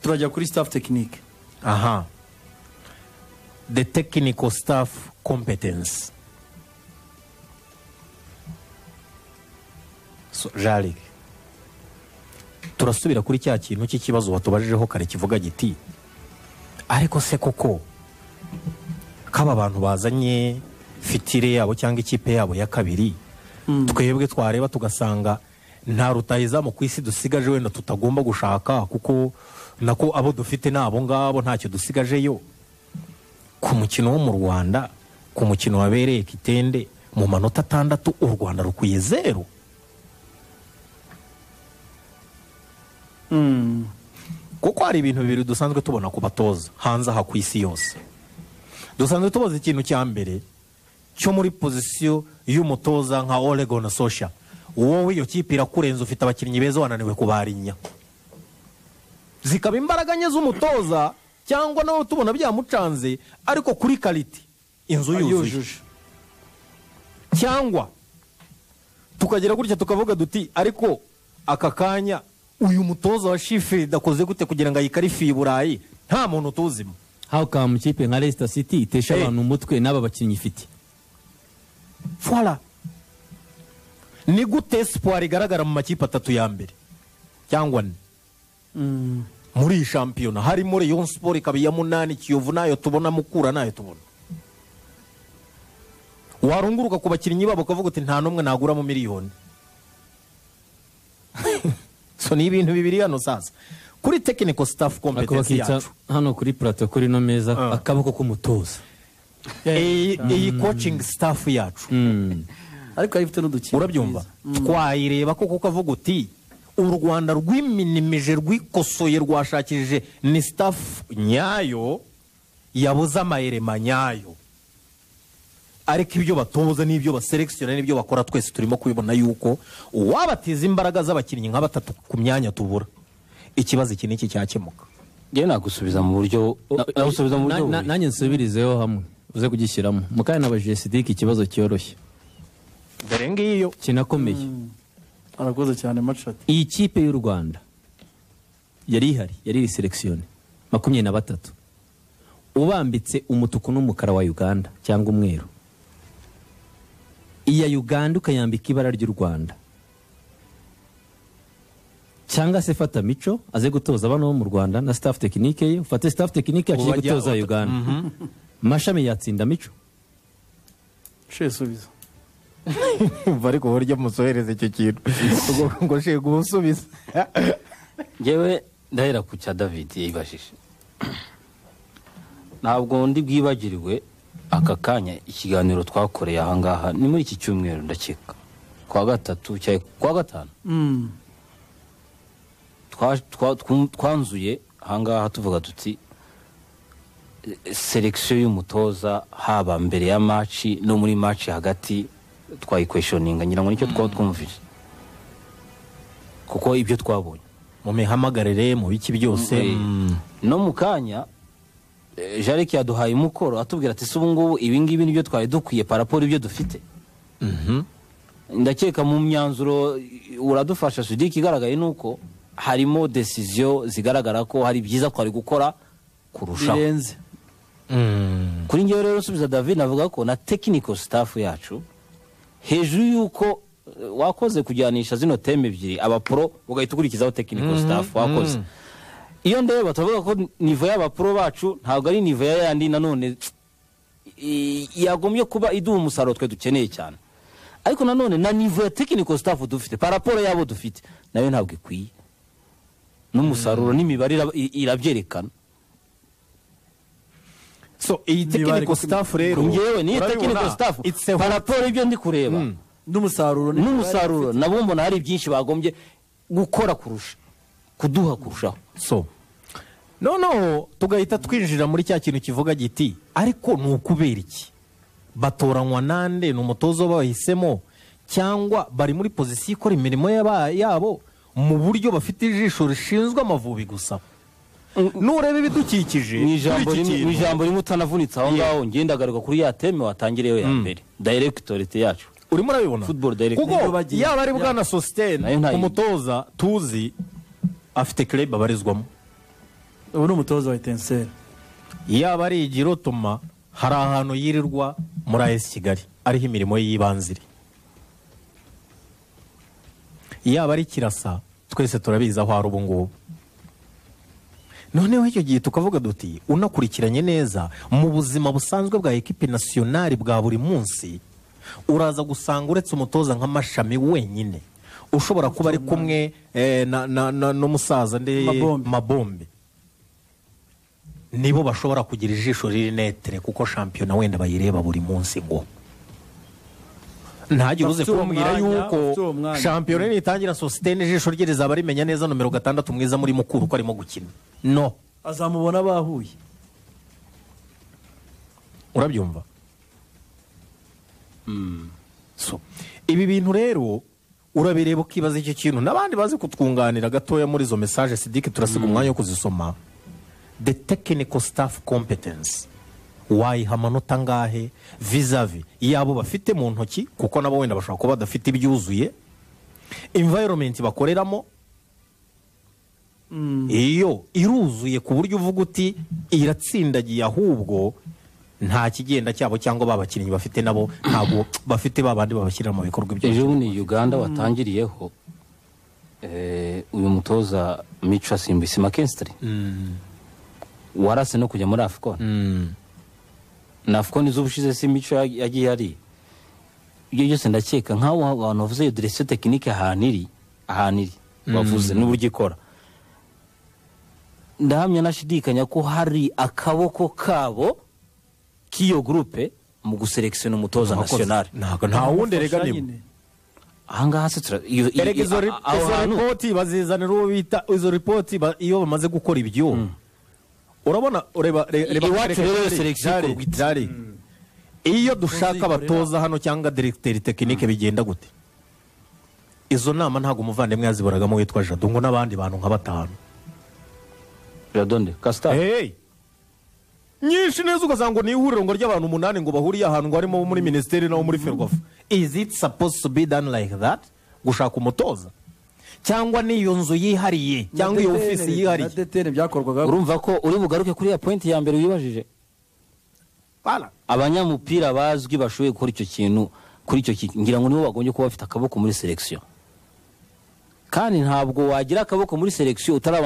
turajya kuri staff tekinike aha the technical staff competence So, jarike turasubira kuri cya kintu cy'ikibazo watubajijeho kare kivuga giti ariko se koko kaba abantu bazanye fitire yabo cyangwa ikipe yabo ya kabiri twebwe twareba tugasanga nta rutahizamu ku isi dusigaje wenda tutagomba gushaka kuko nako abo dufite ni abo ngabo ntacyo dusigajeyo ku mukino wo mu rwanda ku mukino wabereye kitende mu manota atandatu u rwanda rukwiye zeru kuko hari ibintu bibiri dusanzwe tubona ku batoza hanze aha ku isi yose dusanzwe tubaza ikintu cya mbere cyo muri pozisiyo y'umutoza nka oregon sosha wowe iyo kipe irakurenza ufite abakinnyi beza wananiwe kubarinya zikaba imbaraga nke z'umutoza cyangwa nawe tubona byamucanze ariko kuri kariti inzu yuzuye yujuje cyangwa tukagera gutya tukavuga duti ariko aka kanya uyu mutoza wa shifiridi akoze gute kugira ngo ayikarifiye i burayi nta muntu utuzimo how come ikipe nka Leicester City itesha Eh. abantu umutwe n'aba bakinnyi ifite fora ni gute siporo igaragara mu makipe atatu ya mbere cyangwa ane muri iyi shampiyona harimo reyo siporo ikaba iya munani kiyovu nayo tubona mukura nayo tubona warunguruka ku bakinnyi babo ukavuga uti nta n'umwe naguramo miliyoni so ni ibintu bibiri hano sasa kuri tekiniko sitafu ariko kompetensi bakica yacu hano kuri plateau kuri ino meza Ah. akaboko k'umutoza iyi iyi kocingi sitafu yacu Mm. ariko yari ifite n'udukino urabyumva twiza. twayireba koko ukavuga uti u rwanda rwiminimije rwikosoye rwashakishije ni sitafu nyayo yabuze amayirema nyayo ariko ibyo batoza n'ibyo baserekisiyona n'ibyo bakora twese turimo kubibona yuko uwabateza imbaraga z'abakinnyi nka batatu ku myanya tubura ikibazo iki n'iki cyakemuka ngewe nagusubiza mu buryo na- nagusubiza mu buryo Na- na- bubiri. nanjye nsubirizeho hamwe uze kugishyiramo mukanya nabajije sidiki ikibazo cyoroshye dore ngiyo kinakomeye arakoze cyane macati iyi kipe y'u rwanda yari ihari yari iri selekisiyone makumyabiri na batatu ubambitse umutuku n'umukara wa uganda cyangwa umweru iya uganda ukayambika ibara ry'u rwanda cyangwa se fata mico aze gutoza abana bo mu rwanda na staff tekinike ye ufate staff tekinike yaciye Ubu bajya- gutoza uganda mashami yatsinda mico she subiza umva ariko uburyo musohereza icyo kintu ngo shega ubusubiza ngewe ndahera ku cya david yibajije ntabwo ndi bwibagirwe aka kanya ikiganiro twakoreye aha ngaha ni muri iki cyumweru ndakeka ku wa gatatu cyangwa ku wa gatanu Mm. twa- twa- twu- twanzuye aha ngaha tuvuga tuti eh, selekisiyo y'umutoza haba mbere ya maci no muri maci hagati twayikweshoninga ngira ngo nicyo twaba twumvise kuko ibyo twabonye mumihamagarire mu biki byose Eh, no mu kanya eh, jarike yaduhaye umukoro atubwira ati si ubungubu ibingibi nibyo twari dukwiye paraporo ibyo dufite ndakeka mu myanzuro eh, uradufasha sudiki igaragaye ni uko harimo desiziyo zigaragara ko hari byiza twari gukora kurushaho birenze kuri ngewe rero usubiza david navuga ko na tekiniko sitafu yacu hejuru y'uko eh, wakoze kujyanisha zino teme ebyiri abapro ugahita ukurikizaho tekiniko sitafu wakoze iyo ndeba turavuga ko nivo y'abapro bacu ntabwo ari nivo ya yandi nanone i- yagombye kuba iduha umusaruro twe dukeneye cyane ariko nanone na nivo ya tekiniko sitafu dufite paraporo y'abo dufite nayo ntabwo ikwiye n'umusaruro n'imibare ira- i- irabyerekana so iyi tekiniko sitafu rero ngewe niyo urabibona, tekiniko sitafu it's a- paraporo y'ibyo ndi kureba n'umusaruro ni- n'umusaruro nabo mbona hari byinshi bagombye gukora kurusha kuduha kurushaho so noneho tugahita twinjira muri cya kintu kivuga giti ariko ni ukubera iki batoranywa nande ni umutoza bahisemo cyangwa bari muri pozisiyo ikora imirimo yaba- yabo mu buryo bafite ijisho rishinzwe amavubi gusa nureba ibidukikije mu ijambo kuri iki rimwe- mu kintu, ijambo ijambo rimwe utanavunitse aho ngaho ngenda agaruka kuri ya teme watangiriyeho ya mbere dayiregitorite yacu urimo urabibona Football direct. kuko Nibyo bagiye. yaba ari bwana sositene Nayo ntayo. umutoza tuzi afite kerebe abarizwamo ubu ni umutoza wa etenseri yaba ari igirotoma hari ahantu yirirwa muri AS Kigali ariho imirimo ye y'ibanze iri yaba ari kirasa twese turabizi aho ari ubu ngubu noneho icyo gihe tukavuga duti unakurikiranye neza mu buzima busanzwe bwa ekipe nasiyonari bwa buri munsi uraza gusanga uretse umutoza nka mashami wenyine ushobora kuba ari kumwe eh, na- na- na- n'umusaza nde Mabombe. mabombe nibo bashobora kugira ijisho riri netere kuko shampiyona wenda bayireba buri munsi ngo ntagire uze Bafite uwo kumbwira mwanya, bafite yuko uwo mwanya. shampiyona nitangira sositene ijisho rye rizaba rimenya neza nomero gatandatu mwiza muri mukuru ko arimo gukina no azamubona bahuye urabyumva so ibi bintu rero urabireba ukibaza icyo kintu n'abandi bazi kutwunganira gatoya muri izo mesaje sidike turasiga umwanya wo kuzisoma the technical staff competence wayiha amanota angahe vizavi yabo bafite mu ntoki kuko nabo wenda bashobora kuba badafite ibyuzuye environment bakoreramo iyo iruzuye ku buryo uvuga uti iratsindagiye ahubwo nta kigenda cyabo cyangwa ba bakinnyi bafite nabo ntabwo bafite ba bandi babashyirira mu bikorwa ibyo ejo bundi uganda watangiriyeho eh, uyu mutoza mico asimbisi makensitiri warase no kujya muri afcon na afcon z'ubushize si mico yag- yagiye ari ibyo byose ndakeka nk'aho abantu bavuze iyo diresiyo tekinike ahantu iri ahantu iri bavuze n'uburyo ikora ndahamya nashidikanya ko hari akaboko kabo k'iyo gurupe mu guselekisiona umutoza nasiyonari ntabwo nta wundi erega Bafasha nibo nyine. ahangaha se tura iyo- iyo- erega izo iyo- ri- aho izo hantu- ripoti bazizanira uwo bita izo ripoti ba- iyo bamaze gukora ibyo urabona ureba re- reba Iwacu reka- rero selection Jari, ikorwa ite? Jari. iyo dushaka abatoza hano cyangwa direkiteri tekinike bigenda gute izo nama ntabwo umuvandimwe yaziboragamo witwa jado ngo n'abandi bantu nka batanu Radonde, Castor. Hey! nyinshi neza ugasanga ngo ni ihuriro ngo ry'abantu umunani ngo bahuriye ahantu ngo harimo abo muri minisiteri n'abo muri ferwafa is it supposed to be done like that gushaka umutoza cyangwa n'iyo nzu yihariye cyangwa iyo Na DTN, ofisi yihariye na DTN byakorwaga urumva ko uri bugaruke kuri ya pointi ya mbere wibajije Voilà. abanyamupira bazwi bashoboye gukora icyo kintu kuri icyo kintu ngira ngo nibo bagombye kuba bafite akaboko muri selekisiyo kandi ntabwo wagira akaboko muri selekisiyo utari aba-